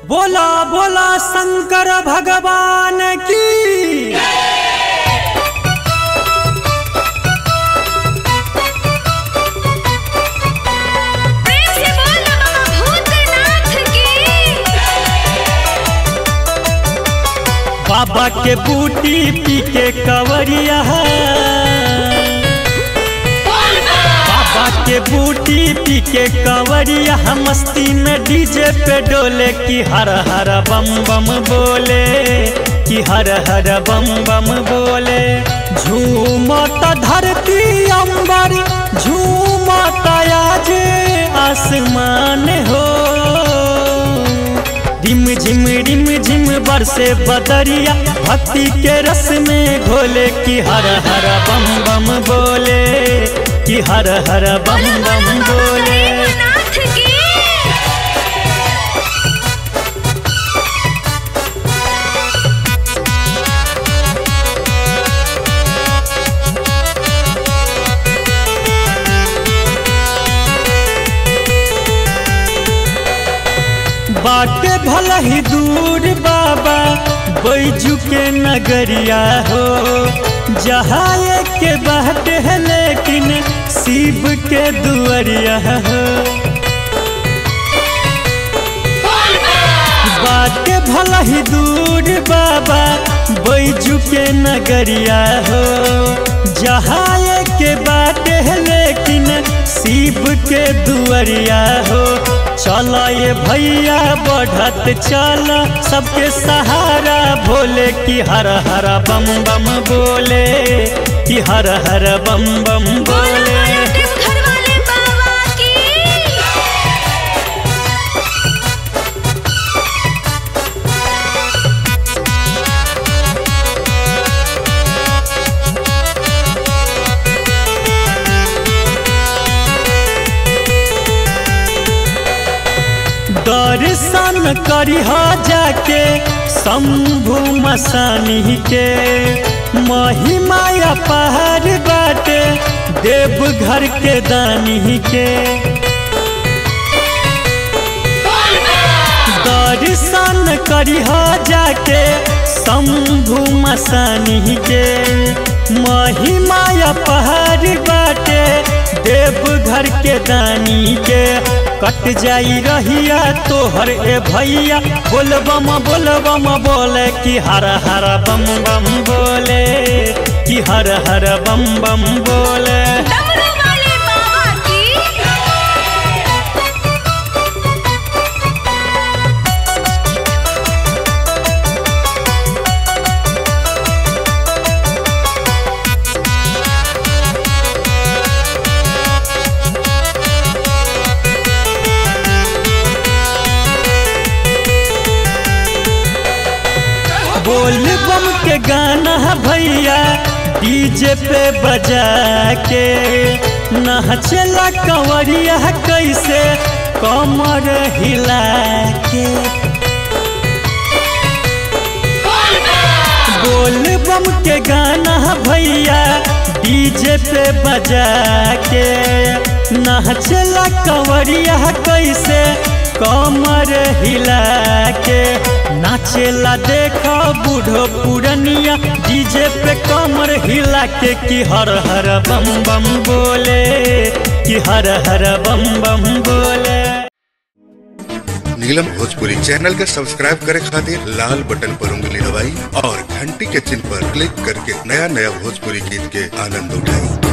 बोला बोला शंकर भगवान की प्रेम से बोल बाबा भूतनाथ की बाबा के बूटी पी के कवरिया बाबा के बूटी पी के कवरिया मस्ती में डीजे पे डोले की हर हर बम बम बोले कि हर हर बम बम बोले झूमत धरती अंबर झूमत आज आसमान हो रिम झिम रिम झिम बरसे बदरिया भक्ति के रस में घोले कि हर हर बम बम बोले कि हर हर बम बम बोले गरीबनाथ की बाटे भला ही दूर बाबा बैजू के नगरिया हो जहाँ के बाटे है लेकिन शिव के दुआरिया हो बाटे भला ही दूर बाबा बैजू के नगरिया हो जहाँ के बाटे है लेकिन शिव के दुआरिया हो चल ये भैया बढ़त चल सबके सहारा भोले कि हर हर बम बम बोले कि हर हर बम बम बोले घर वाले बाबा की दर्शन करिह जाके शंभु मसानी के महिमा पहाड़ बाटे देवघर के दानी के दर्शन करिह जाके शंभु मसानी के महिमा पहाड़ बाटे देवघर के दानी के कट जाई रहिया तोहर ए भैया बोलबम बोलबम बोले कि हर हर बम बम बोले कि हर हर बम बम बोले डमरू वाले बाबा की बोल बम के गाना भैया डीजे पे बजा के नाचला कंवरिया कैसे कमर हिला के बोल बम के गाना भैया डीजे पे बजा के नाचला कंवरिया कैसे कमर हिला के नाचेला देखो बूढ़ो पुरनिया डीजे पे कमर हिला के कि हर हर बम बम बोले कि हर हर बम बम बोले नीलम भोजपुरी चैनल के सब्सक्राइब करे खातिर लाल बटन पर उंगली दबाई और घंटी के चिन्ह पर क्लिक करके नया नया भोजपुरी गीत के आनंद उठाई